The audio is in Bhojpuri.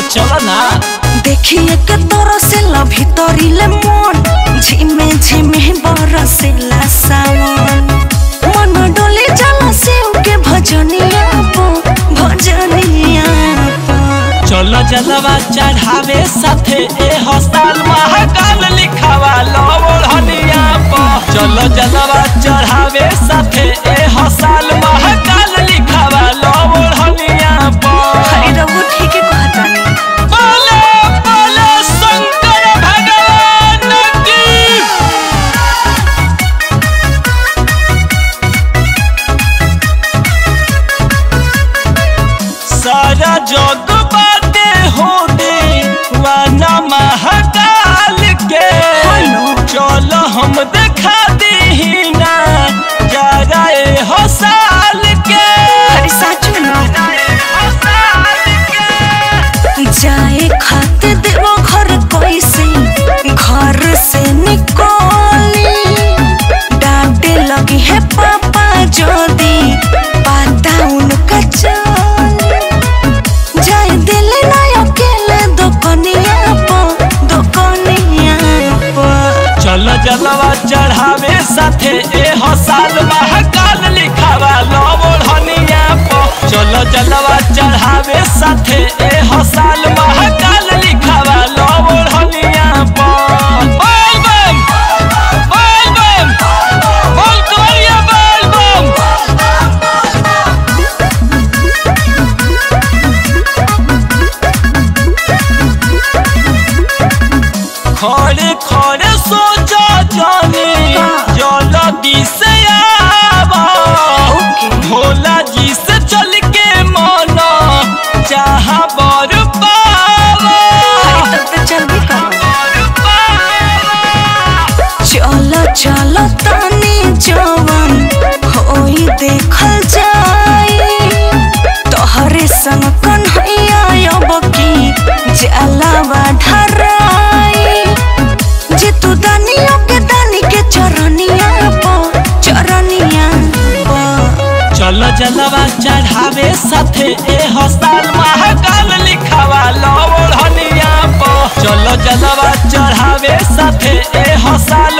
चल ना देखिए के तोर से ला भीतरी ले मन झिमे झिमे बरसेला सावन मन डोले जाला से के भजनिया पो भजनिया पो चल जलवा चढ़ावे साथे ए हस्ताल महाकाल लिखावा लवढ़निया प चल जलवा चढ़ावे साथे ए हस्ताल महाकाल लिखावा लवढ़निया प हरे रघु ठीक है कहतानी बोले बोले शंकर भगवान की सारा जग बाटे हो दे वाना महाकाल के हेलो। चल हम देखा दी ना जरा ए हो साल के हरे साचू ना साल के जाए खाते देवो घर कैसे घर से निकली डांटे लगी है पापा जोदी पाता उनका चली जाए दिल ना अकेले दुकनिया पो दुकनिया पो चल जलवा चढ़ावे साथे ए हसाल महाकाल लिखावा लवढ़निया प चल जलवा चढ़ावे साथे ए हसाल महाकाल लिखावा लवढ़निया प बोल बम बोल बम बोल कवरिया बोल बम खड़े खड़े सोचा जाने जल्दी से आवा ओके। भोला जी से चल के माना चाहा बर पावा हरे तब तो चल भी करो चलो चलो तानी जवन होई देखल जाई तोहरे संग कन्हैया अब की जलावा ढराई जे तू दानियों के दानी के चरनिया पो चरनिया पो चल जलवा चढ़ावे साथे ए हस्ताल महाकाल लिखावा लवढ़निया प चल जलवा चढ़ावे साथे ए हसाल